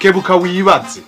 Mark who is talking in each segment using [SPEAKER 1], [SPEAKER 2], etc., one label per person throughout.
[SPEAKER 1] kebuka wibaze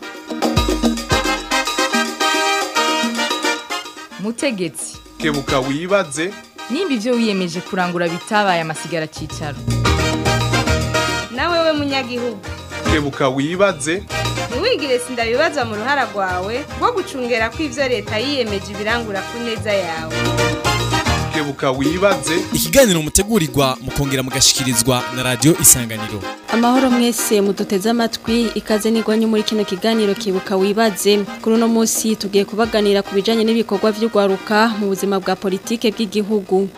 [SPEAKER 2] mutegetsi
[SPEAKER 1] kebuka wibaze
[SPEAKER 2] nimba ibyo wiyemeje kurangura bitabaye amasigara cyicaro
[SPEAKER 3] nawe we munyagihugu
[SPEAKER 1] kebuka wibaze
[SPEAKER 3] ntiwigire sindabibazwa mu ruhara rwawe rwo gucungera ko ibyo leta yiyemeje ibirangura ku neza yawe
[SPEAKER 1] kebuka wibaze
[SPEAKER 4] ikiganiro mutegurirwa mukongera mugashikirizwa na radio isanganiro
[SPEAKER 5] amahoro mwese muduteze amatwi ikaze nigwanye muri kino kiganiro kibuka wibaze kuri uno munsi tugiye kubaganira ku bijanye n'ibikorwa vy'ugwaruka mu buzima bwa politike bw'igihugu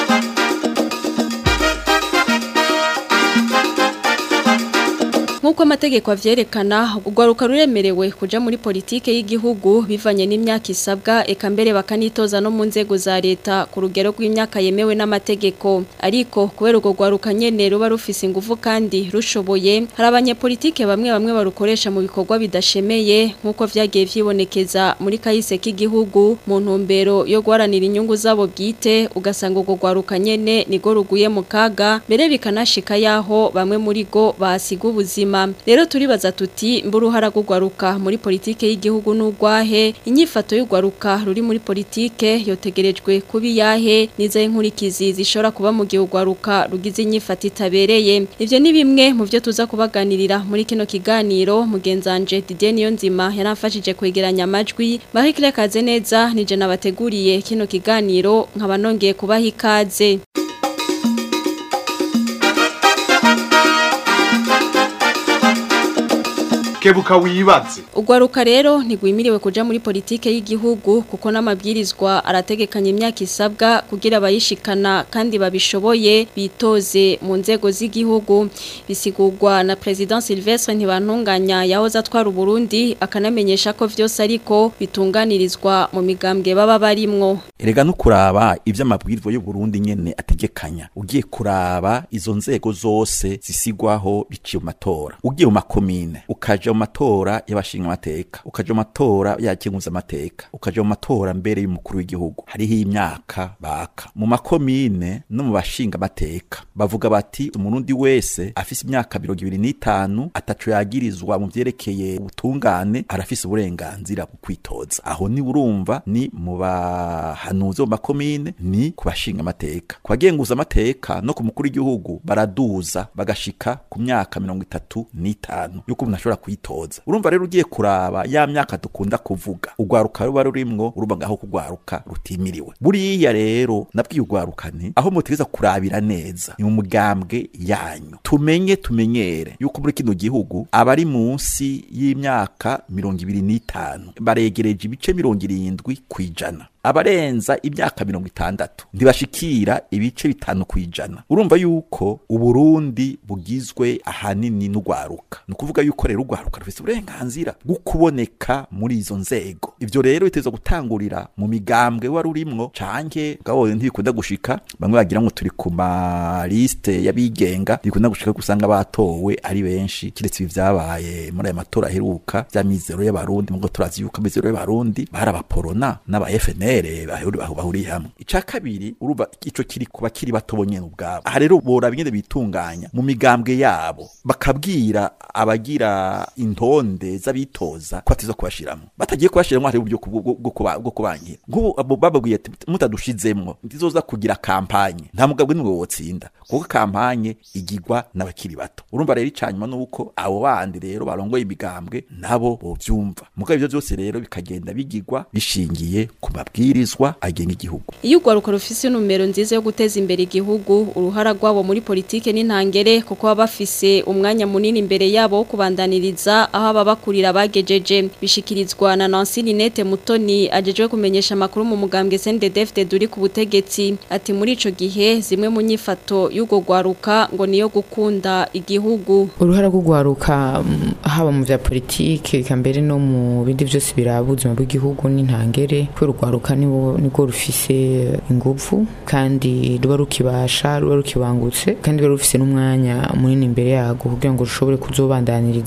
[SPEAKER 5] Nkuko amategeko avyerekana ugwaruka ruremerewe kuja muri politike y'igihugu bivanye n'imyaka isabwa eka mbere bakanitoza no mu nzego za leta ku rugero rw'imyaka yemewe n'amategeko ariko kubera urwo gwaruka nyene ruba rufise ingufu kandi rushoboye hari abanyepolitike bamwe bamwe barukoresha mu bikorwa bidashemeye nkuko vyagiye vyibonekeza muri kahise k'igihugu mu ntumbero yo guharanira inyungu zabo bwite ugasanga urwo gwaruka nyene nigo ruguye mu kaga mbere bikanashika yaho bamwe muri go bahasiga ubuzima rero turibaza tuti mburuhara rw'ugwaruka muri politike y'igihugu n'ugwahe inyifato y'ugwaruka ruri muri politike yotegerejwe kuba iyahe nizo inkurikizi zishobora kuba mu gihe ugwaruka rugize inyifato itabereye ivyo ni bimwe mu byo tuza kubaganirira muri kino kiganiro mugenzanje Didier Niyonzima yaramfashije kwegeranya amajwi bahikire kaze neza nije nabateguriye kino kiganiro nkaba nongeye kubaha ikaze
[SPEAKER 1] kebuka wibaze
[SPEAKER 5] Ugwaruka rero ntigwimiriwe kuja muri politike y'igihugu kuko n'amabwirizwa arategekanya imyaka isabwa kugira abayishikana kandi babishoboye bitoze mu nzego z'igihugu bisigurwa na President Sylvestre Ntibantunganya yahoze atwara Burundi akanamenyesha ko vyose ariko bitunganirizwa mu migambwe baba barimwo
[SPEAKER 6] erega no kuraba ivyo amabwirizwa y'u Burundi nyene ategekanya ugiye kuraba izo nzego zose zisigwaho biciye mu matora ugiye mu makomine ukaja mu matora y'abashinga amateka ukaja mu matora y'abakenguza amateka ukaja mu matora mbere y'umukuru w'igihugu hariho imyaka baka mu makomine no mu bashinga amateka bavuga bati umurundi wese afise imyaka mirongo ibiri n'itanu ataco yagirizwa mu vyerekeye ubutungane arafise uburenganzira bwo kwitoza aho ni urumva ni mu bahanuzi bo mu makomine ni ku bashinga amateka ku bagenguza amateka no ku mukuru w'igihugu baraduza bagashika ku myaka mirongo itatu n'itanu yuko umuntu ashobora kwitoza urumva rero ugiye kuraba ya myaka dukunda kuvuga ugwaruka ruba rurimwo urumva ngaho kugwaruka rutimiriwe buriya rero nabwiye ugwaruka nti aho mutegeza kurabira neza ni mu mugambwe yanyu tumenye tumenyere yuko muri kino gihugu abari munsi y'imyaka mirongo ibiri n'itanu baregereje ibice mirongo irindwi kw'ijana abarenza imyaka mirongo itandatu ntibashikira ibice bitanu kwijana urumva yuko uburundi bugizwe ahanini n'ugwaruka ni ukuvuga yuko rero ugwaruka rufise uburenganzira bwo kuboneka muri izo nzego ivyo rero biteza gutangurira mu migambwe wari urimwo canke bwawo ntibikunda gushika bamwe bagira ngo turi ku maliste y'abigenga ntibikunda gushika ko usanga batowe ari benshi kiretse ibi vyabaye muri aya matora aheruka vy'amizero y'abarundi mugo turazi yuko amizero y'abarundi bari abaporona n'aba FNL bahuriye hamwe ica kabiri urumva ico kiri kuba kiri bato bonyene ubwabo aha rero bora bingene bitunganya mu migambwe yabo bakabwira abagira intonde z'abitoza ko atizo kubashiramo batagiye kubashiramo hari uburyo bwo kubangira nk'ubu bababwiye ati mutadushizemwo ntizoza kugira kampanye nta mugabwe niwe wotsinda kuko kampanye igirwa n'abakiri bato urumva rero icanyuma nuko abo bandi rero barongoye imigambwe nabo bovyumva mugabo ivyo vyose rero bikagenda bigirwa bishingiye ku mabwirizwa agenga igihugu
[SPEAKER 5] iyo ugwaruka rufise numero nziza yo guteza imbere igihugu uruhara rwabo muri politike n'intangere kuko baba bafise umwanya munini imbere yabo wo kubandaniriza aho ababakurira bagejeje bishikirizwa na Nancy Ninette Mutoni ajejwe kumenyesha amakuru mu mugambwe CNDD-FDD uri ku butegetsi ati muri ico gihe zimwe mu nyifato y'ugo gwaruka ngo niyo gukunda igihugu
[SPEAKER 7] uruhara rw'ugwaruka haba mu vya politike kambere no mu bindi vyose biraba ubuzima bw'igihugu n'intangere kubera urwaruka nibwo rufise ingufu kandi ruba rukibasha ruba rukibangutse kandi ruba rufise n'umwanya munini imbere yago kugira ngo rushobore kuzobandaniriza aho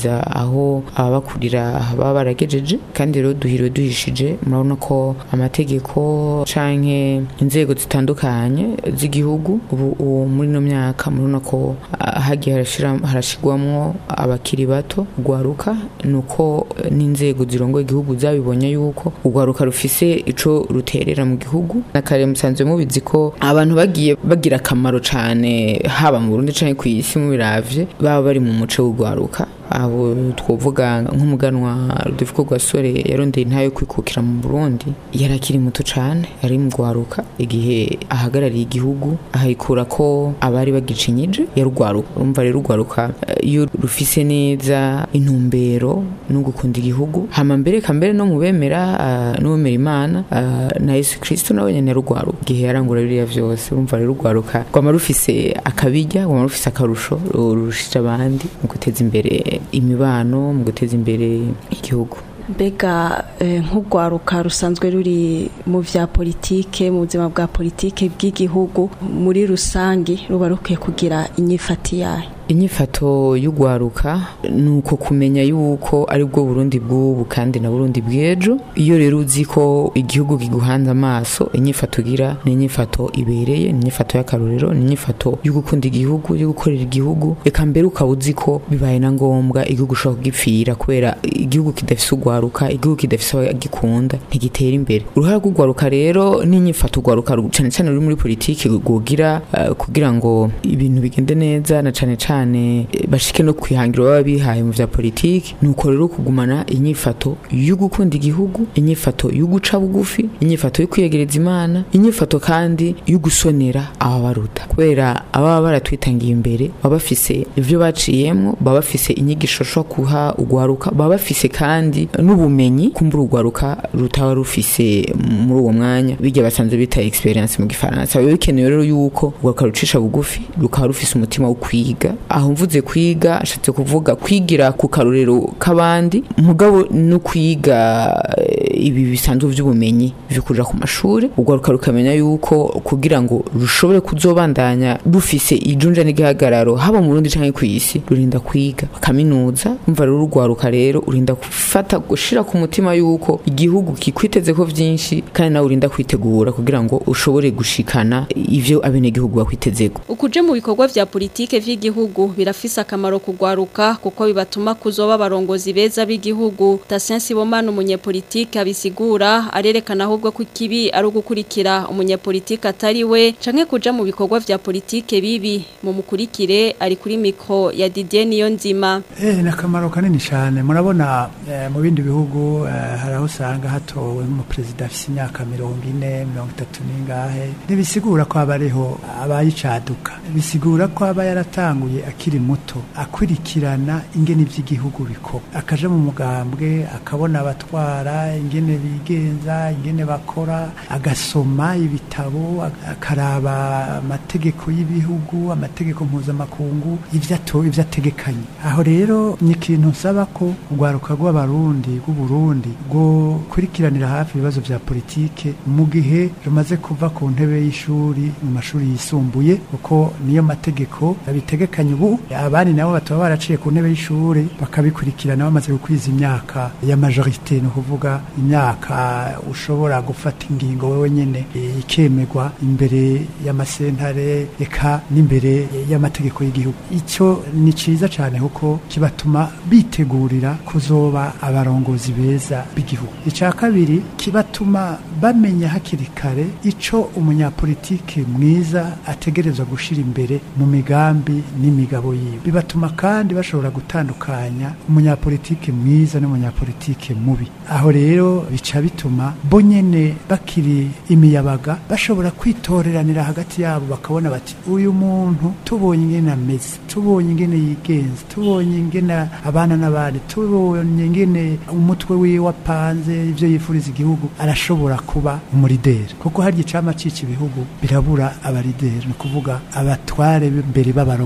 [SPEAKER 7] aho ababakurira baba baragejeje kandi rero duhiriwe duhishije murabona ko amategeko canke inzego zitandukanye z'igihugu ubu ubu muri no myaka murabona ko ah, hagiye harashira- harashigwamwo abakiri bato ugwaruka nuko eh, n'inzego zirongoye igihugu zabibonye yuko ugwaruka rufise ico ruterera mu gihugu nakare musanzwe mubizi ko abantu bagiye bagira akamaro cane haba mu Burundi canke kw'isi mubiravye baba bari mu muco w'ugwaruka abo twovuga nk'umuganwa Rudoviko Rwasore yarondeye intayo yo kwikukira mu Burundi yarakiri muto cane yari mu gwaruka igihe ahagarariye igihugu ahayikura ko abari bagicinyeje yarugwaruka urumva rero urwaruka eh, iyo rufise neza intumbero no gukunda igihugu hama mbere kambere no mubemera uh, n'uwemera imana ah, na Yesu Kristo nawe nyene yarugwaruka igihe yarangura biriya vyose urumva rero urwaruka rwama rufise akabijya rwama rufise akarusho rurushije abandi mu guteza imbere imibano mu guteza imbere igihugu
[SPEAKER 8] mbega eh, nk'urwaruka rusanzwe ruri mu vya politike mu buzima bwa politike bw'igihugu muri rusangi ruba rukwiye kugira inyifati yayo
[SPEAKER 7] inyifato y'ugwaruka ni uko kumenya yuko ari bwo burundi bw'ubu kandi na burundi bw'ejo iyo rero uzi ko igihugu kiguhanze amaso inyifato ugira ni inyifato ibereye ni inyifato y'akarorero ni inyifato yo gukunda igihugu yo gukorera igihugu reka mbere ukaba uzi ko bibaye na ngombwa igihugu ushobora kugipfira kubera igihugu kidafise ugwaruka igihugu kidafise abagikunda ntigitera imbere uruhare rw'ugwaruka rero n'inyifato ugwaruka cyane cyane ruri muri politiki rwogira eh, kugira ngo ibintu bigende neza na cane cane eh, bashike no kwihangira baba bihaye mu vya politiki nuko rero kugumana inyifato yo gukunda igihugu inyifato yo guca bugufi inyifato yo kwiyegereza imana inyifato kandi yo gusonera ababaruta kubera ababa baratwitangiye imbere baba bafise ivyo baciyemwo baba bafise inyigisho sho kuha ugwaruka baba bafise kandi n'ubumenyi kumbura ugwaruka rutaba rufise muri uwo mwanya bijya basanzwe bita experience mu gifaransa biba bikenewe rero yuko ugwaruka rucisha bugufi rukaba rufise umutima wo kwiga aho mvuze kwiga ashatse kuvuga kwigira ku karorero k'abandi mugabo no kwiga eh, ibi bisanzwe vy'ubumenyi vyo kuja ku mashuri ugwaruka rukamenya yuko kugira ngo rushobore kuzobandanya rufise ijunja n'igihagararo haba mu Burundi canke kw'isi rurinda kwiga kaminuza umva rero urwaruka rero urinda gufata gushira ku mutima yuko igihugu kikwiteze ko vyinshi kandi nawe urinda kwitegura kugira ngo ushobore gushikana ivyo abenegihugu bakwitezeko
[SPEAKER 5] ukuje mu bikorwa vya politike vy'igihugu birafise akamaro kugwaruka kuko bibatuma kuzoba abarongozi beza b'igihugu Tasien Sibomana umunyepolitike abisigura arerekana ahubwo ko ikibi ari ugukurikira umunyepolitike atari we canke kuja mu bikorwa vya politike bibi mu mukurikire ari kuri mikro ya Didier Niyonzima
[SPEAKER 9] Eh, ni akamaro kanini cyane murabona eh, mu bindi bihugu eh, hari aho usanga hatowe nk'umuperezida afite imyaka mirongo ine mirongo itatu n'ingahe ntibisigura ko aba ariho abayicaduka bisigura ko aba yaratanguye akiri muto akurikirana ingene iby'igihugu bikora akaja mu mugambwe akabona abatwara ingene bigenza ingene bakora agasoma ibitabo ag- akaraba amategeko y'ibihugu amategeko mpuzamakungu ivyo ato- ivyo ategekanye aho rero ni ikintu nsaba ko urwaruka rw'abarundi rw'uburundi rwo kurikiranira hafi ibibazo vya politike mu gihe rumaze kuva ku ntebe y'ishuri mu mashuri yisumbuye kuko niyo mategeko abitegekanye ubu abandi nabo bataba baraciye ku ntebe y'ishuri bakabikurikirana bamaze gukwiza imyaka ya majorite ni ukuvuga imyaka ushobora gufata ingingo wewe nyene eh, ikemegwa imbere y'amasentare eka n'imbere y'amategeko y'igihugu icyo ni ciza cyane kuko kibatuma bitegurira kuzoba abarongozi beza b'igihugu icya kabiri kibatuma bamenya hakiri kare ico umunyapolitike mwiza ategerezwa gushira imbere mu migambi n'imigabo yiwe bibatuma kandi bashobora gutandukanya umunyapolitike mwiza n'umunyapolitike mubi aho rero bica bituma bo nyene bakiri imiyabaga bashobora kwitoreranira hagati yabo bakabona bati uyu muntu tubonye ingene ameze tubonye ingene yigenza tubonye ingene abana n'abandi tubonye ingene umutwe wiwe wapanze ivyo yifuriza igihugu arashobora kuba umurideri kuko harya icama cica ibihugu birabura abarideri ni ukuvuga abatware mbere b'abarongozi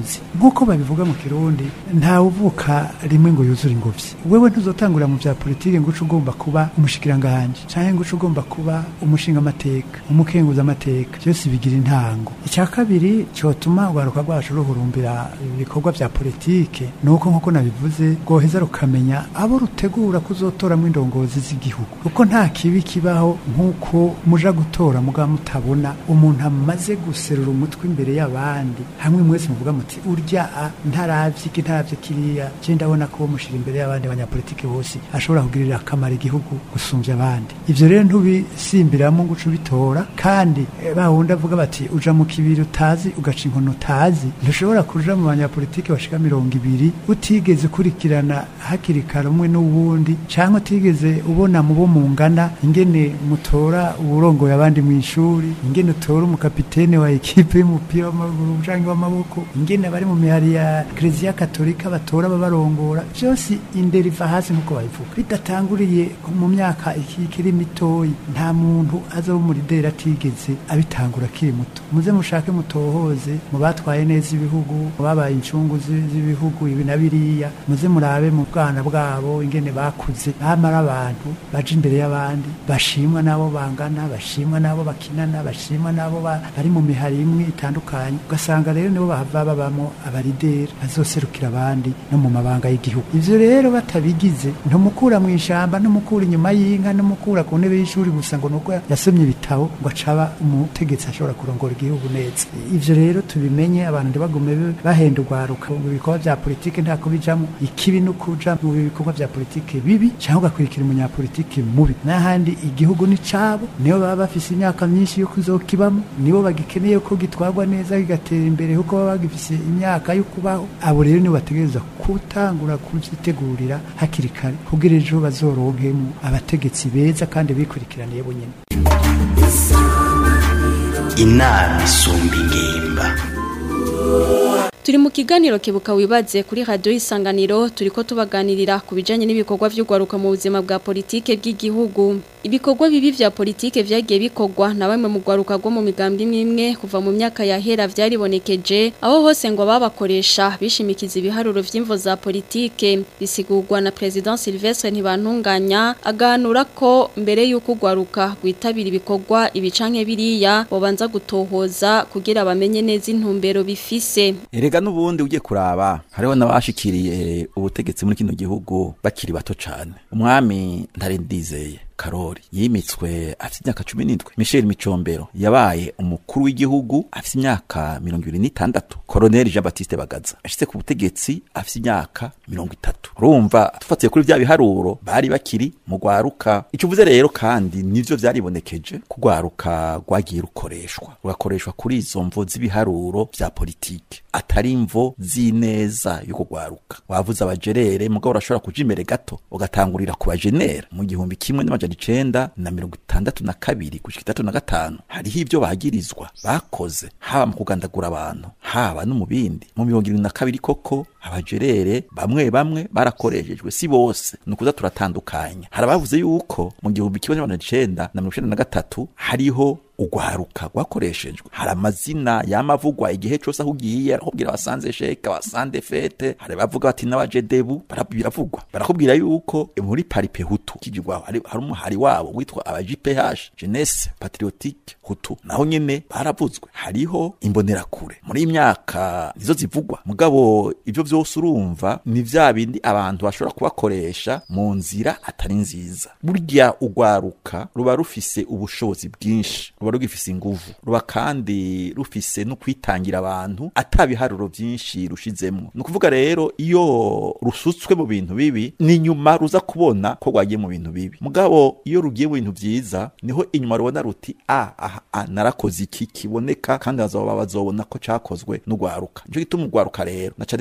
[SPEAKER 9] indongozi nk'uko babivuga mu kirundi ntawe uvuka rimwe ngo yuzure ingobyi wewe ntuzotangurira mu bya politiki ngo uce ugomba kuba umushikiranganje canke ngo uce ugomba kuba umushinga amateka umukenguza amateka byose bigira intango icya kabiri cyotuma urwaruka rwacu ruhurumbira ibikorwa bya politike nuko nk'uko nabivuze rwoheza rukamenya abo rutegura kuzotoramo indongozi z'igihugu kuko nta kibi kibaho nk'uko muja gutora muga mutabona umuntu amaze guserura umutwe imbere y'abandi hamwe mwese muvuga muti urya a ntaravye iki ntaravye kiriya je ndabona ko mushira imbere y'abandi abanyapolitike bose ashobora kugirira akamaro igihugu gusumvya abandi ivyo rero ntubisimbiramo ngo uce ubitora kandi eh, bawundi avuga bati uja mu kibiri utazi ugaca inkono utazi ntushobora kuja mu banyapolitike bashika mirongo ibiri utigeze ukurikirana hakiri kare umwe n'uwundi canke utigeze ubona mu bo mungana ingene mutora uburongoye abandi mu ishuri ingene utora umukapitene wa ekipe y'umupira w'amaguru canke w'amaboko ingene bari mu mihari ya Kiliziya Katolika batora babarongora byose indero iva hasi nkuko babivuga bidatanguriye mu myaka iki- ikiri mitoyi nta muntu aza umurideri atigeze abitangura akiri muto muze mushake mutohoze mu batwaye neza ibihugu mu babaye incungu zi- z'ibihugu ibi na biriya muze murabe mu bwana bwabo ingene bakuze bamara abantu baje imbere y'abandi bashimwa n'abo bangana bashimwa n'abo bakinana bashimwa n'abo ba- bari mu mihari imwe itandukanye ugasanga rero nibo bahava babamo abarideri bazoserukira abandi no mu mabanga y'igihugu ivyo rero batabigize ntumukura mu ishamba ntumukura inyuma y'inka ntumukura ku ntebe y'ishuri gusa ngo nuko yasomye ibitabo ngo acaba umutegetsi ashobora kurongora igihugu neza ivyo rero tubimenye abantu ntibagume bahenda urwaruka mu bikorwa vya politike ntako bijamo ikibi no kuja mu bikorwa vya politike bibi cyangwa ugakurikira umunyapolitike mubi n'ahandi igihugu ni cabo nibo baba bafise imyaka myinshi yo kuzokibamo nibo bagikeneye ko gitwarwa neza kigatera imbere kuko baba bagifise imyaka yo kubaho abo rero nibo bategereza gutangura kuvyitegurira hakiri kare kugira ejo bazoronkemo abategetsi beza kandi bikurikiraniye bonyene
[SPEAKER 10] inama isumba ingimba
[SPEAKER 5] Turi mu kiganiro kebuka wibaze kuri radio isanganiro turiko tubaganirira ku bijanye n'ibikorwa vy'ugwaruka mu buzima bwa politike bw'igihugu. Ibikorwa bibi vya politike vyagiye bikorwa na bamwe mu gwaruka rwo mu migambwe imwe imwe kuva mu myaka yahera vyaribonekeje aho hose ngo babakoresha bishimikiza ibiharuro vy'imvo za politike bisigurwa na President Sylvestre Ntibantunganya aganura ko mbere y'uko ugwaruka gwitabira ibikorwa ibicanke biriya bobanza gutohoza kugira bamenye neza intumbero bifise.
[SPEAKER 6] erega n'ubundi ugiye kuraba hariho n'abashikiriye ubutegetsi muri kino gihugu bakiri bato cane umwami ntarendizeye karori yimitswe afite imyaka cumi n'indwi michel micombero yabaye umukuru w'igihugu afite imyaka mirongo ibiri n'itandatu koroneli jean baptiste bagaza ashitse ku butegetsi afite imyaka mirongo itatu urumva tufatiye kuri vya biharuro bari bakiri mu rwaruka icyo uvuze rero kandi nivyo vyaribonekeje ko urwaruka rwagiye rukoreshwa rugakoreshwa kuri izo mvo z'ibiharuro vya politike atari imvo z'ineza y'uko rwaruka wavuze abajerere mugabo urashobora kuja imbere gato ugatangurira ku bajenera mu gihumbi kimwe n'amajana icenda na mirongo itandatu na kabiri gushika itandatu na gatanu hariho ivyo bagirizwa bakoze haba mu kugandagura abantu haba no mu bindi mu mirongo irindwi na kabiri koko abajerere bamwe bamwe barakoreshejwe si bose ni ukuza turatandukanya hari abavuze yuko mu gihumbi kimwe n'amajana icenda na mirongo icenda na gatatu hariho ugwaruka rwakoreshejwe hari amazina yamavugwa igihe cose aho ugiye arakubwira abasanze sheke abasanze fete hari bavuga bati n'abajedebu bara- biravugwa barakubwira yuko muri paripe hutu kigirwaho hari hari umuhari wabo witwa aba JPH jeunesse patriotique hutu naho nyene baravuzwe hariho imbonerakure muri iyi myaka nizo zivugwa mugabo ivyo vyose urumva ni vya bindi abantu bashobora kubakoresha mu nzira atari nziza burya ugwaruka ruba rufise ubushobozi bwinshi ruba rugifise inguvu ruba kandi rufise no kwitangira abantu atabiharuro vyinshi rushizemwo ni ukuvuga rero iyo rusutswe mu bintu bibi ni nyuma ruza kubona ko rwagiye mu bintu bibi mugabo iyo rugiye mu bintu vyiza niho inyuma rubona ruti a aha a, narakoze iki kiboneka kandi bazoba bazobona ko cakozwe n'ugwaruka nico gituma ugwaruka rero na cane cane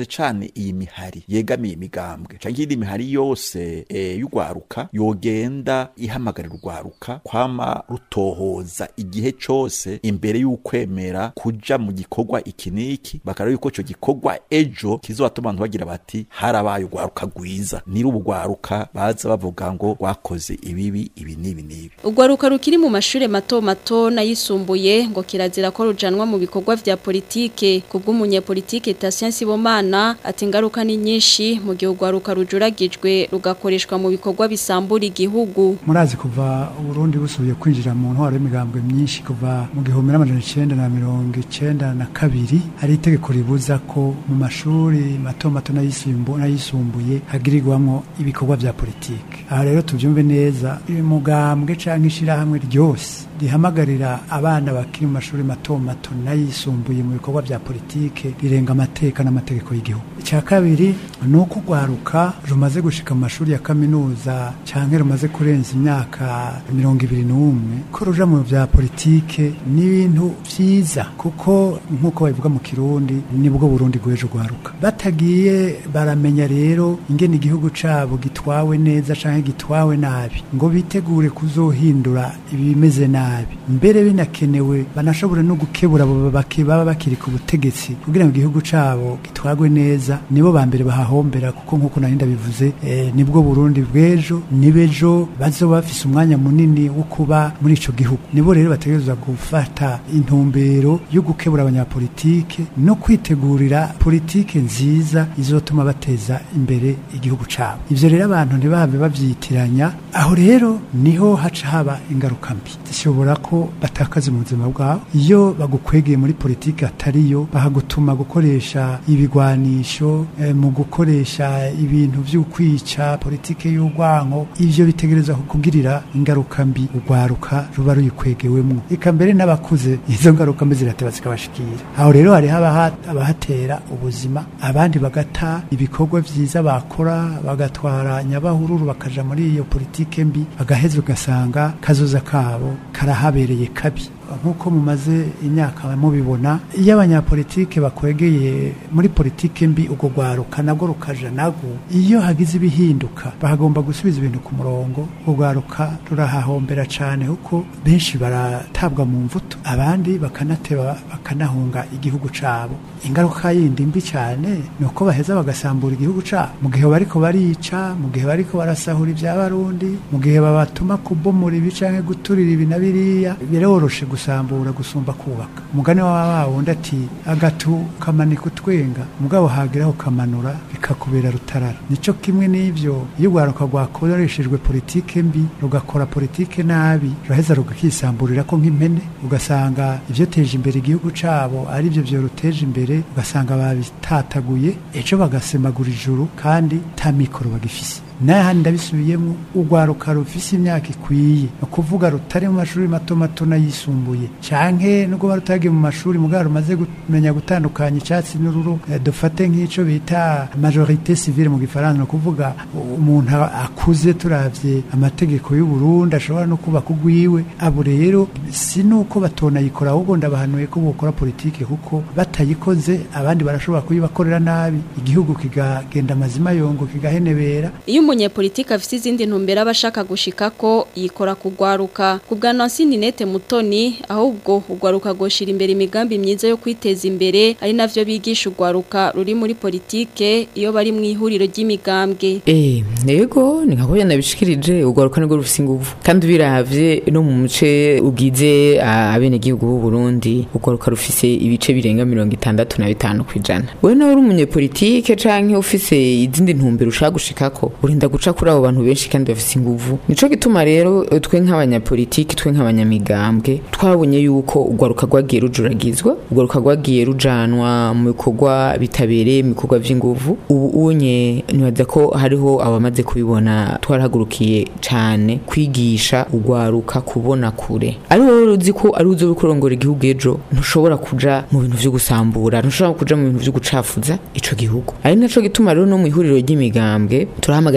[SPEAKER 6] cane iyi mihari yegamiye imigambwe canke iyindi mihari yose e, y'urwaruka yogenda ihamagarira urwaruka kwama rutohoza igihe cose imbere y'ukwemera kuja mu gikorwa iki niki bakaraba yuko ico gikorwa ejo kizotuma abantu bagira bati harabaye urwaruka rwiza niri urugwaruka baza bavuga ngo rwakoze ibibi ibi n'ibi n'ibi
[SPEAKER 5] Urwaruka rukiri mu mashure mato mato nayisumbuye ngo kirazira ko rujanwa mu bikorwa vya politike kubw'umunyepolitike Tatien Sibomana ati ingaruka ni nyinshi mu gihe urwaruka rujuragijwe rugakoreshwa mu bikorwa bisambura igihugu
[SPEAKER 9] murazi kuva uburundi busubiye kwinjira mu ntwaro y'imigambwe myinshi kuva mu gihumbi n'amajana icenda na mirongo icenda na kabiri hari itegeko ribuza ko mu mashuri mato mato n'ayisumbu- n'ayisumbuye hagirirwamwo ibikorwa vya politike aha rero tuvyumve neza umugambwe canke ishirahamwe ryose rihamagarira abana bakiri mu mashuri mato mato n'ayisumbuye mu bikorwa vya politike rirenga amateka n'amategeko y'igihugu icya kabiri ni uko urwaruka rumaze gushika mu mashuri ya kaminuza canke rumaze kurenza imyaka mirongo ibiri n'umwe ko ruja mu vya politike n'ibintu vyiza kuko nk'uko babivuga mu kirundi nibwo burundi bw'ejo rwaruka batagiye baramenya rero ingene igihugu cabo gitwawe neza canke gitwawe nabi ngo bitegure kuzohindura ibimeze nabi mbere binakenewe banashobore no gukebura abo baki- baba bakiri ku butegetsi kugira ngo igihugu cabo gitwagwe neza nibo ba mbere bahahombera kuko nk'uko nari ndabivuze eh, nibwo burundi bw'ejo nibejo bazoba bafise umwanya munini wo kuba muri ico gihugu nibo rero bategerezwa gufata intumbero yo gukebura abanyapolitike no kwitegurira politike nziza izotuma bateza imbere igihugu cabo ivyo rero abantu ntibahave bavyitiranya aho rero niho haca haba ingaruka mbi zishobora ko batakaza mu buzima bwabo iyo bagukwegeye muri politike atariyo bahagutuma gukoresha ibigwanisho eh, mu gukoresha ibintu vy'ukwica politike y'urwanko ivyo bitegereza kugirira ingaruka mbi urwaruka ruba ruyikwegewemwo eka mbere n'abakuze izo ngaruka mbi zirateba zikabashikira aho rero hariho abaha- abahatera ubuzima abandi bagata ibikorwa vyiza bakora bagatwara nyabahururu bakaja muri iyo politike mbi bagaheza ugasanga kazoza kabo karahabereye kabi nk'uko mumaze imyaka mubibona iyo abanyapolitike bakwegeye muri politike mbi urwo rwaruka nabwo rukaja nagwo iyo hagize ibihinduka bahagomba gusubiza ibintu ku murongo urwo rwaruka rurahahombera cane kuko benshi baratabwa mu mvuto abandi bakanateba bakanahunga igihugu cabo ingaruka yindi mbi cane ni uko baheza bagasambura igihugu cabo mu gihe bariko barica mu gihe bariko barasahura ivy'abarundi mu gihe babatuma kubomora ibi canke guturira ibi na biriya biroroshe gusambura gusumba kubaka umugani wa wundi ati agatu kamanika utwenga mugabo hageraho kamanura bikakubera rutarara nico kimwe n'ivyo iyo urwaruka rwakoreshejwe politike mbi rugakora politike nabi ruraheza rukakisamburira ko nk'impene ugasanga ivyo teje imbere igihugu cabo ari byo vyo ruteje imbere ugasanga babitataguye ejo bagasemagura ijuru kandi ta mikoro bagifise n'ahandi ndabisubiyemo urwaruka rufise imyaka ikwiye ni ukuvuga rutari mu mashuri mato mato n'ayisumbuye canke nubwo ba rutagiye mu mashuri mugabo rumaze kumenya gutandukanya icyatsi n'ururu eh, dufate nk'ico bita majorite civile mu gifaransa ni ukuvuga umuntu akuze turavye amategeko y'u Burundi ashobora no kubaka ugwiwe abo rero si nuko batonayikora ahubwo ndabahanuye ko bokora politike kuko batayikoze abandi barashobora kuyibakorera nabi igihugu kigagenda amazima yongo kigahenebera
[SPEAKER 5] Iyo umunyepolitike afite izindi ntumbero aba ashaka gushika ko yikora kugwaruka ku bwa Nancy Ninette Mutoni ahubwo ugwaruka goshira imbere imigambi myiza yo kwiteza imbere ari navyo bigisha ugwaruka ruri muri politike iyo bari mu ihuriro ry'imigambwe
[SPEAKER 7] Eh, nego ni nka kubya nabishikirije ugwaruka nirwo rufise inguvu kandi biravye no mu muce ugize abene gihugu b'u Burundi ugwaruka rufise ibice birenga 65 kwijana wewe nawe uri umunyepolitike canke ufise izindi ntumbero ushaka gushikako urinda guca kuri abo bantu benshi kandi bafise inguvu nico gituma rero eh, twe nk'abanyapolitike twe nk'abanyamigambwe twabonye yuko ugwaruka rwagiye rujuragizwa ugwaruka rwagiye rujanwa mu bikorwa bitabereye mu bikorwa vy'inguvu ubu unye nibaza ko hariho abamaze kubibona twarahagurukiye cane kwigisha ugwaruka kubona kure ari wowe uzi ko ari uzo kurongora igihugu ejo ntushobora kuja mu bintu vyo gusambura ntushobora kuja mu bintu vyo gucafuza ico gihugu ari naco gituma rero no mu ihuriro ry'imigambwe turahamagarira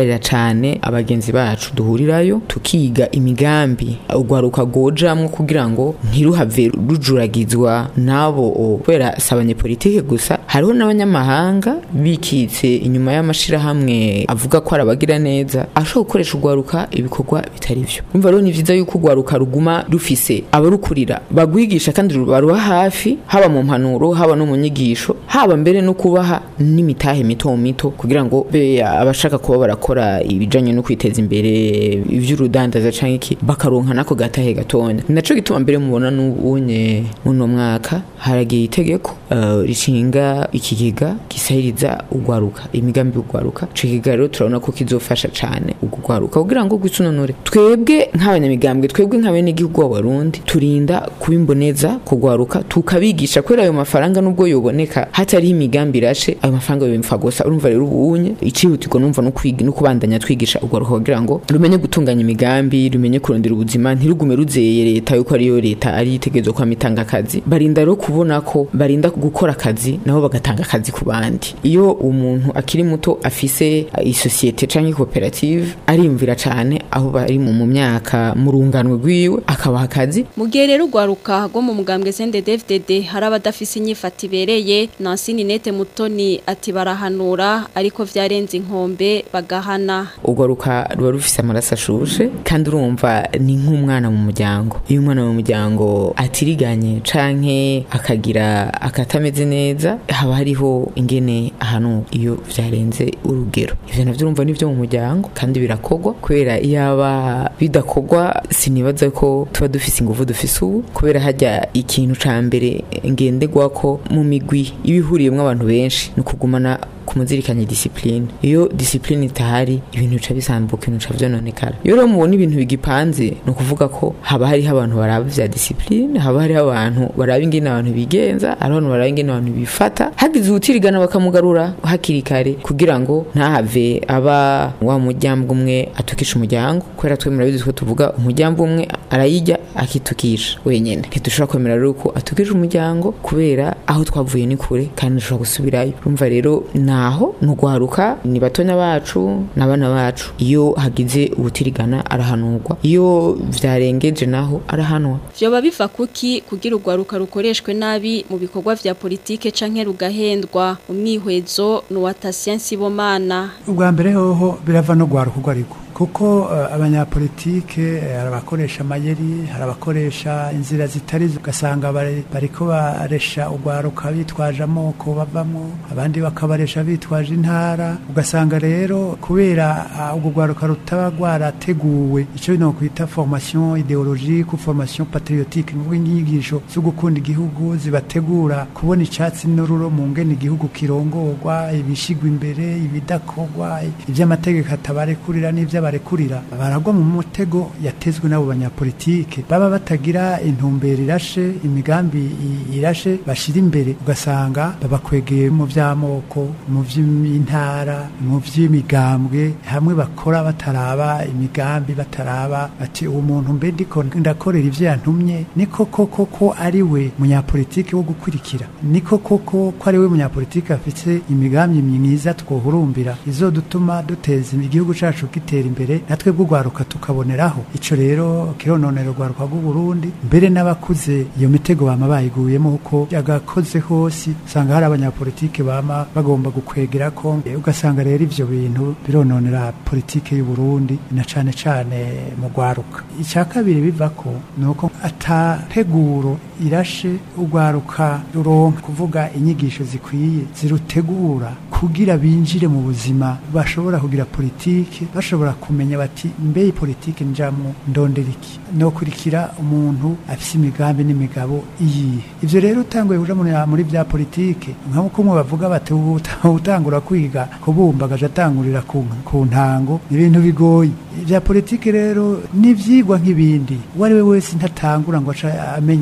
[SPEAKER 7] duhamagarira cane abagenzi bacu duhurirayo tukiga imigambi urwaruka rwojamwo kugira ngo ntiruhave rujuragizwa n'abo kubera si abanyepolitike gusa hariho n'abanyamahanga bikitse inyuma y'amashirahamwe avuga ko arabagira neza ashobora gukoresha urwaruka ibikorwa bitari vyo umva rero ni vyiza yuko urwaruka ruguma rufise abarukurira bagwigisha kandi baruha hafi haba mu mpanuro haba no mu nyigisho haba mbere no kubaha n'imitahe mito mito kugira ngo be abashaka kuba barakora ibijanye no kwiteza imbere ivy'urudandaza canke iki bakaronka nako gatahe gatonya naco gituma mbere mubona n'ubunye muno mwaka haragiye itegeko uh, rishinga ikigega gisahiriza urwaruka imigambi y'urwaruka ico kigega rero turabona ko kizofasha cane urwaruka kugira ngo gwisunonore twebwe nk'abanyamigambwe twebwe nk'abenegihugu b'abarundi turinda kubimboneza kugwaruka tukabigisha kubera ayo mafaranga nubwo yoboneka hatariho imigambi irashe ayo mafaranga yobimfa gusa urumva rero ubunye icihutirwa numva no kwiga no kubandanya twigisha urwaruka kugira ngo rumenye gutunganya imigambi rumenye kurondera ubuzima ntirugume ruzeye leta yuko ariyo leta ari itegezo kwa mitanga akazi barinda rero kubona ko barinda gukora akazi nabo bagatanga akazi ku bandi iyo umuntu akiri muto afise isosiyete canke koperative arimvira cane aho bari mu myaka mu rungano rwiwe akabaha akazi
[SPEAKER 5] mu gihe rero urwaruka rwo mu mugambwe CNDD-FDD hari abadafise inyifata ibereye Nancy Ninette Mutoni ati barahanura ariko vyarenze inkombe bagahana
[SPEAKER 7] urwaruka ruba rufise amaraso ashushe kandi urumva ni nk'umwana mu muryango iyo umwana mu muryango atiriganye canke akagira akatameze neza haba hariho ingene ahantu iyo vyarenze urugero ivyo navyo urumva nivyo mu muryango kandi birakogwa kubera iyaba bidakogwa sinibaza ko tuba dufise ingufu dufise ubu kubera hajya ikintu ca mbere ngenderwako mu migwi ibihuriyemwo abantu benshi ni ukugumana kumuzirikanya discipline iyo discipline itahari ibintu bica bisambuka ibintu bica vyononekara iyo rero mubona ibintu bigipanze ni ukuvuga ko haba hariho abantu baraba vya discipline haba hariho abantu baraba ingene abantu bigenza hari abantu baraba ingene abantu bifata hagize uwutirigana bakamugarura hakiri kare kugira ngo ntahave aba wa muryango umwe atukisha umuryango kubera twe murabizi ko tuvuga umuryango umwe arayijya akitukisha wenyene ntidushobora kwemera rero ko atukisha umuryango kubera aho twavuye ni kure kandi ntushobora gusubirayo urumva rero naho nugwaruka ni batonya bacu n'abana bacu iyo hagize ubutirigana arahanurwa iyo vyarengeje naho arahanwa
[SPEAKER 5] vyoba biva kuki kugira urwaruka rukoreshwe nabi mu bikorwa vya politike canke rugahendwa umwihwezo nuwa Tatien Sibomana
[SPEAKER 9] ubwa mbere hoho birava no gwaruka urwo ariko kuko uh, abanyapolitike hari uh, abakoresha amayeri hari abakoresha inzira zitari ugasanga bariko baresha urwaruka bitwaje amoko bavamo abandi bakabaresha bitwaje intara ugasanga rero kubera urwo uh, rwaruka rutaba rwarateguwe icyo no kwita formation ideologique formation patriotique ni inyigisho zo gukunda igihugu zibategura kubona icyatsi n'ururo mu ngene igihugu kirongorwa ibishigwa imbere ibidakorwa iby'amategeko atabarekurira n'ibyo barekurira baragwa mu mutego yatezwe n'abo banyapolitike baba batagira intumbero irashe imigambi irashe bashira imbere ugasanga babakwegeye mu by'amoko mu by'intara mu by'imigambwe hamwe bakora bataraba imigambi bataraba bati uwo muntu mbe ndiko ndakorera ivyo yantumye niko koko ko ari we munyapolitike wo gukurikira niko koko ko ari we munyapolitike afite imigambi myiza twohurumbira izodutuma duteza igihugu cacu gitera imbere natwe bw'urwaruka tukaboneraho ico rero kirononera urwaruka rw'u Burundi mbere n'abakuze iyo mitego bama bayiguyemo uko yagakoze hose usanga hari abanyapolitike bama bagomba gukwegera ko ugasanga rero ivyo bintu birononera politike y'u Burundi na cane cane mu rwaruka icya kabiri biva ko nuko atateguro irashe urwaruka ruronka kuvuga inyigisho zikwiye zirutegura kugira binjire mu buzima bashobora kugira politike bashobora kumenya bati mbe iyi politike njamwo ndondera iki nokurikira umuntu afise imigambi n'imigabo iyihe ivyo rero utanguye kuja muri vya politike nk'uko umwe bavuga bati utangura kwiga kubumba agaja atangurira ku ntango ni ibintu bigoye vya politike rero ni ivyigwa nk'ibindi uwo ari we wese ntatangura ngo aca amenya politike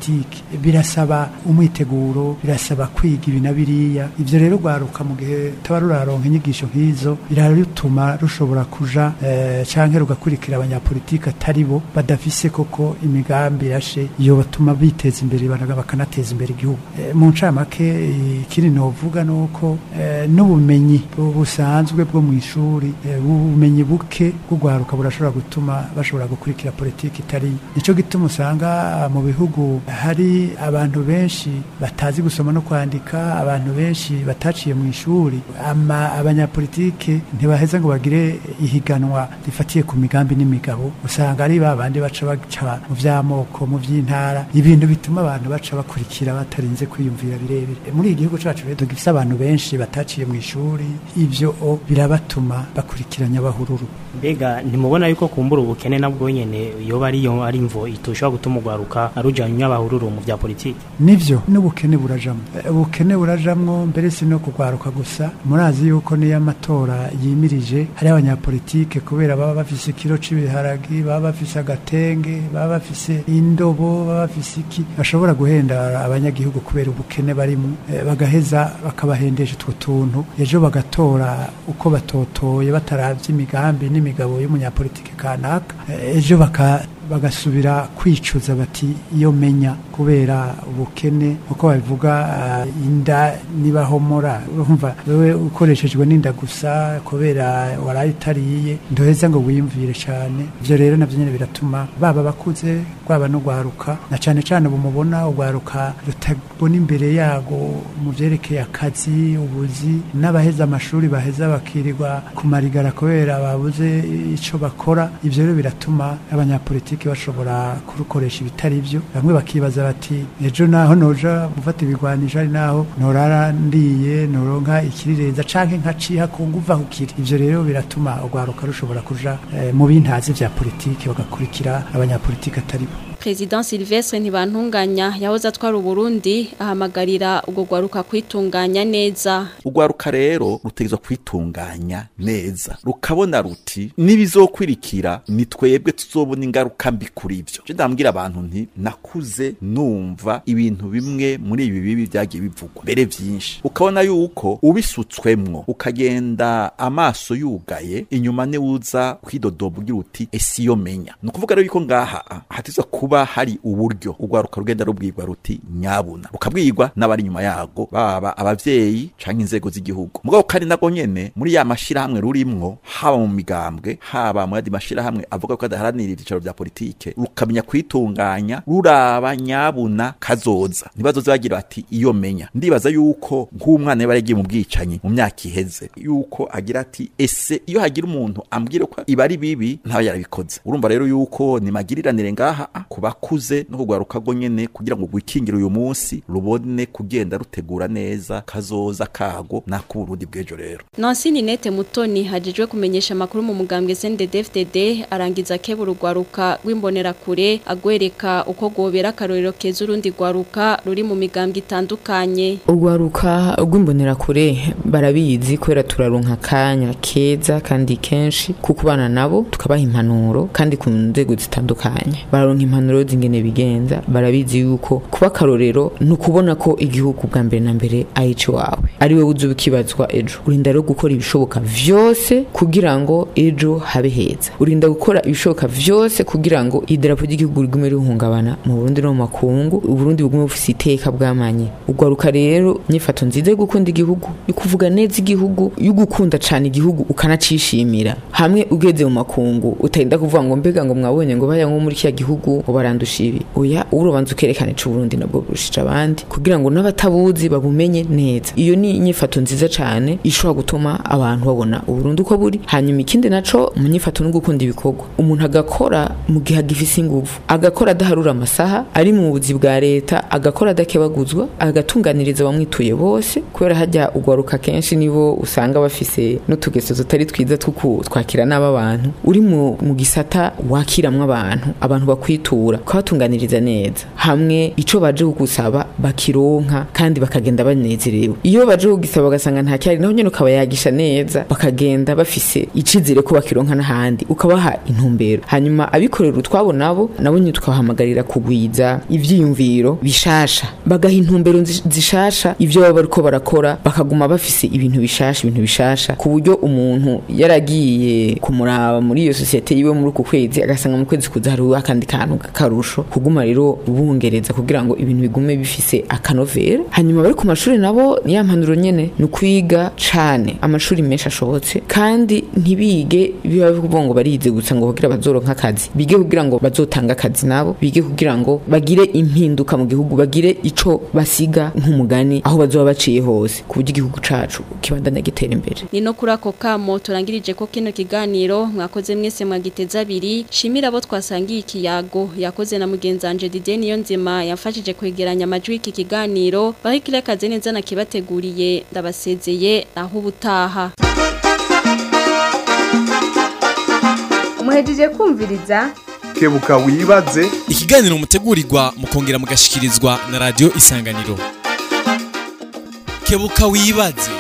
[SPEAKER 9] politiki birasaba umwiteguro birasaba kwiga ibi na biriya ivyo rero rwaruka mu gihe taba ruraronka inyigisho nk'izo birarutuma rushobora kuja eh, canke rugakurikira abanyapolitiki atari bo badafise koko imigambi irashe iyo batuma biteza imbere banaga bakanateza imbere igihugu Eh, mu ncamake eh, ikindi novuga nuko eh, n'ubumenyi bu- busanzwe bwo mu ishuri eh, ubumenyi buke bw'urwaruka burashobora gutuma bashobora gukurikira politiki itari nico gituma usanga ah, mu bihugu hari abantu benshi batazi gusoma no kwandika abantu benshi bataciye mu ishuri ama abanyapolitike ntibaheza ngo bagire ihiganwa rifatiye ku migambi n'imigabo usanga ari ba bandi baca baca mu vy'amoko mu vy'intara ibintu bituma abantu baca bakurikira batarinze kwiyumvira birebire muri iki gihugu cacu rero dufise abantu benshi bataciye mu ishuri ivyo o birabatuma bakurikiranya bahururu
[SPEAKER 11] mbega ntimubona yuko kumbura ubukene nabwo nyene yoba ariyo ari imvo itoshobora gutuma urwaruka rujanye abahururu mu vya politiki
[SPEAKER 9] nivyo n'ubukene burajamwo Eh, ubukene burajamwo mbere si no kugwaruka gusa murazi yuko niyo amatora yimirije hari abanyapolitike kubera baba bafise ikiro c'ibiharagi baba bafise agatenge baba bafise indobo baba bafise iki bashobora guhenda abanyagihugu kubera ubukene barimo eh, bagaheza bakabahendesha utwo tuntu ejo bagatora uko batotoye bataravye imigambi n'imigabo y'umunyapolitike kanaka Eh, ejo baka bagasubira kwicuza bati iyo menya kubera ubukene uko babivuga ah, inda nibahomora urumva wewe ukoreshejwe n'inda gusa kubera waraye utariye ndoheza ngo wiyumvire cyane ivyo rero navyo nyene biratuma baba bakuze rwaba no gwaruka na cane cane ubu mubona ugwaruka rutabona imbere yago mu vyerekeye akazi ubuzi n'abaheza amashuri baheza bakirirwa kumarigara kubera babuze ico bakora ivyo rero biratuma abanyapolitiki bashobora kurukoresha ibitari byo bamwe bakibaza bati ejo naho noja gufata ibigwanisho ari naho norara ndiye noronka ikirireza canke nkaciha ku nguvu aho kiri ivyo rero biratuma urwaruka rushobora kuja eh, mu bintazi vya politiki bagakurikira abanyapolitiki atari bo
[SPEAKER 5] President Sylvestre Ntibantunganya yahoze atwara Uburundi ahamagarira ubwo gwaruka kwitunganya neza
[SPEAKER 6] urwaruka rero rutegerezwa kwitunganya neza rukabona ruti nibizokwirikira ni twebwe tuzobona ingaruka mbi kuri ivyo je ndambwira abantu nti nakuze numva ibintu bimwe muri ibi bibi vyagiye bivugwa mbere vyinshi ukabona yuko ubisutswemwo ukagenda amaso yugaye inyuma niwuza kwidodoba ugira uti ese iyo menya ni ukuvuga rero yuko ngaha ah, hatizwa kuba hari uburyo urwaruka rugenda rubwirwa ruti nyabuna rukabwirwa n'abari inyuma yago baba abavyeyi canke inzego z'igihugu mugabo kandi nabwo nyene muri ya mashirahamwe rurimwo haba mu migambwe haba mu yandi mashirahamwe avuga ko adaharanira ivyicaro vya politike rukamenya kwitunganya ruraba nyabuna kazoza ntibazoze bagira bati iyo menya ndibaza yuko nk'umwana yaba yaragiye mu bwicanyi mu myaka iheze yuko agira ati ese iyo hagira umuntu ambwira ko iba ari bibi ntaba yarabikoze urumva rero yuko ni magiriranire ngaha ah, ku bakuze no kugwaruka rwo nyene kugira ngo rwikingire uyu munsi rubone kugenda rutegura neza kazoza kago n'ak'uburundi bw'ejo rero
[SPEAKER 5] Nancy Ninette Mutoni hajejwe kumenyesha amakuru mu mugambwe CNDD-FDD arangiza kebura urwaruka rw'imbonerakure agwereka uko gobera akarorero keza urundi rwaruka ruri mu migambwe itandukanye
[SPEAKER 7] urwaruka rw'imbonerakure barabizi kubera turaronka akanya keza kandi kenshi kukubana nabo tukabaha impanuro kandi ku nzego zitandukanye bararonka impanuro z'ingene bigenza barabizi yuko kuba akarorero ni ukubona ko igihugu bwa mbere na mbere ari iwawe ari wowe uzi ukibazwa ejo urinda rero gukora ibishoboka vyose kugira ngo ejo habe heza urinda gukora ibishoboka vyose kugira ngo idarapo ry'igihugu rigume rihungabana mu Burundi no mu makungu uburundi bugume bufise iteka bwamanye ugwaruka rero nyifato nziza yo gukunda igihugu yo kuvuga neza igihugu yo gukunda cane igihugu ukanacishimira hamwe ugeze mu makungu utarinda kuvuga ngo mbega ngo mwabonye ngo baya nko muri kiya gihugu ngo barandusha ibi oya urubanza ukerekana ico Burundi nabwo burushije abandi kugira ngo n'abatabuzi babumenye neza iyo ni inyifato nziza cane ishobora gutuma abantu babona uburundi uko buri hanyuma ikindi naco mu nyifato no gukunda ibikorwa umuntu agakora mu gihe agifise inguvu agakora adaharura amasaha ari mu buzi bwa leta agakora adakebaguzwa agatunganiriza abamwituye bose kubera hajya ugwaruka kenshi nibo usanga bafise n'utugeso tutari twiza two twakira n'aba bantu uri mu, mu gisata wakiramwo abantu abantu bakwitura kubasigura kubatunganiriza neza hamwe ico baje kugusaba bakironka kandi bakagenda banezerewe iyo baje kugisaba bagasanga nta cyari naho nyene ukabayagisha neza bakagenda bafise icizere ko bakironka n'ahandi ukabaha intumbero hanyuma abikorera utwabo nabo nabo nyine tukabahamagarira kugwiza ivyiyumviro bishasha bagaha intumbero nzi- zishasha ivyo baba bariko barakora bakaguma bafise ibintu bishasha ibintu bishasha ku buryo umuntu yaragiye kumuraba muri iyo sosiyete yiwe muri uku kwezi agasanga mu kwezi kuza hariho akandi kantu k'akarusho kuguma rero bungereza kugira ngo ibintu bigume bifise akanovera hanyuma bari ku mashuri nabo niya mpanuro nyene ni ukwiga cane amashuri menshi ashobotse kandi ntibige biba bivuga ngo barize gusa ngo kugira bazoronka akazi bige kugira ngo bazotanga akazi nabo bige kugira ngo bagire impinduka mu gihugu bagire ico basiga nk'umugani aho bazoba baciye hose ku buryo igihugu cacu kibandanya gitera imbere
[SPEAKER 5] ni no kuri ako kamo turangirije ko kino kiganiro mwakoze mwese mwagiteza abiri shimira abo twasangiye ikiyago yakoze na mugenzanje Didier Niyonzima yafashije kwegeranya amajwi y'iki kiganiro bahikire kaze neza nakibateguriye ndabasezeye aho ubutaha
[SPEAKER 3] muhejeje kumviriza
[SPEAKER 1] kebuka wibaze
[SPEAKER 4] ikiganiro mutegurirwa mukongera mugashikirizwa na radio isanganiro kebuka wibaze